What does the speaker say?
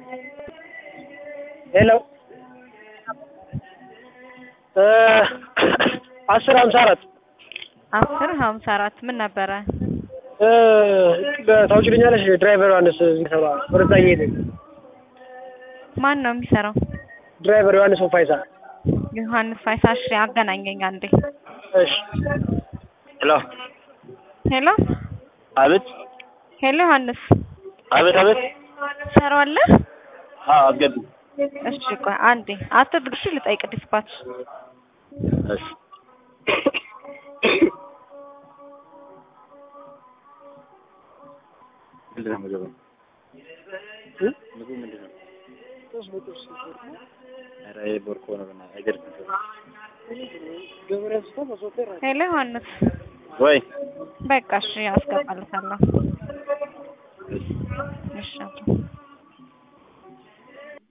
ሄሎ አስር ሀምሳ አራት አስር ሀምሳ አራት ምን ነበረ? ታውቂልኛለሽ? ድራይቨር ዮሐንስ የሚሰራ ወደዛ እየሄደ ማን ነው የሚሰራው? ድራይቨር ዮሐንስ ፋይሳ። ዮሐንስ ፋይሳ። እሺ አገናኘኝ አንዴ። እሺ ሄሎ ሄሎ አቤት ሄሎ ዮሐንስ አቤት አቤት። ትሰራዋለህ? አዎ አስገቢ። እሺ ቆይ አንዴ አትድርሽ ልጠይቅ ዲስፓች እሺ ምንድን ነው ምግቡ? ምግቡ ምንድን ነው? ኧረ ይሄ ቦርኮ ነው በእናትህ አይደርስም። ሄሎ ዮሐንስ ወይ በቃ እሺ አስገባልታለሁ። እሺ